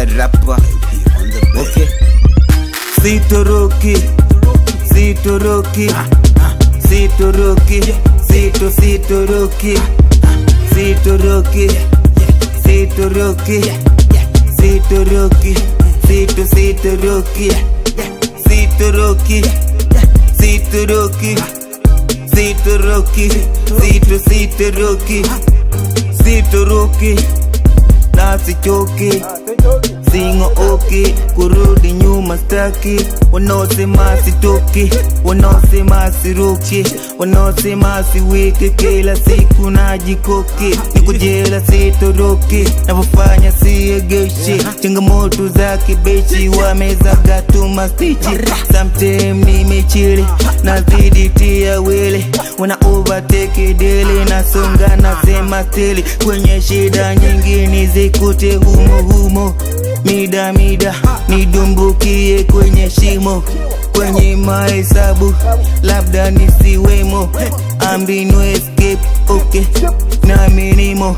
the rapper. Okay. Sitoroki, sitoroki, sitoroki, sito sitoroki, sitoroki, sitoroki, sitoroki, sito sitoroki, sitoroki, sitoroki, sitoroki, sito sitoroki, sitoroki, nasichoki singo oki kurudi nyuma staki wanaosema sitoki wanaosema siruki wanaosema siwiki kila siku najikoki nikujela sitoroki navyofanya siegeshi changamoto za kibeshi wamezaga tu mastichi samtem nimechili nazidi tia wele wana overtake dele nasonga nasema steli kwenye shida nyingine zikute humo humo mida mida nidumbukie kwenye shimo kwenye mahesabu labda nisiwemo ambinu escape okay nami nimo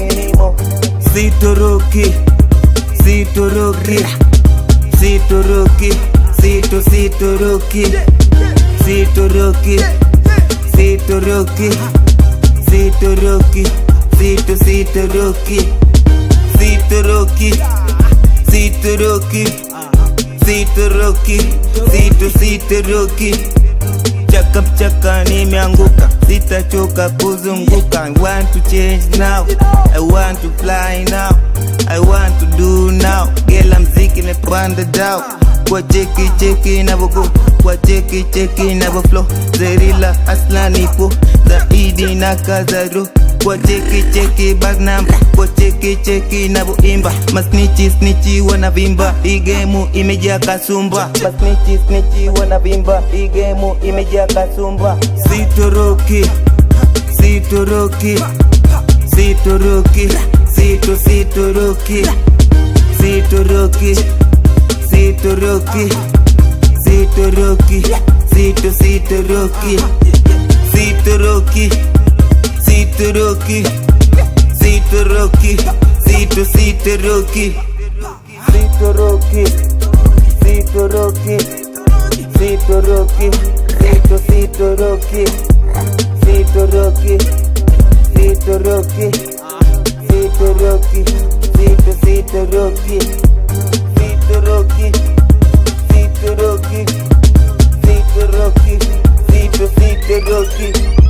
sitoroki sitoroki sitoroki sito sitoroki sitoroki sitoroki sitoroki sito sitoroki sitoroki sitoroki sitoroki sito sitoroki chaka mchaka nimeanguka sitachoka kuzunguka I want to change now I want to fly now I want to do now gela mziki imepanda dao kwa cheki cheki navogo kwa cheki cheki navo flow zerila asla nipo zaidi na kazaro kwa cheki cheki bag number kwa cheki cheki navoimba masnichi snichi wanavimba igemu imejaa kasumba masnichi snichi wanavimba igemu imejaa kasumba sitoroki sitoroki sitoroki sito sitoroki sitoroki sitoroki sitoroki sito sitoroki sitoroki sitoroki sitoroki sito sitoroki sitoroki sitoroki sitoroki sito sitoroki sitoroki sitoroki sitoroki sito sitoroki sitoroki sitoroki sitoroki sito sitoroki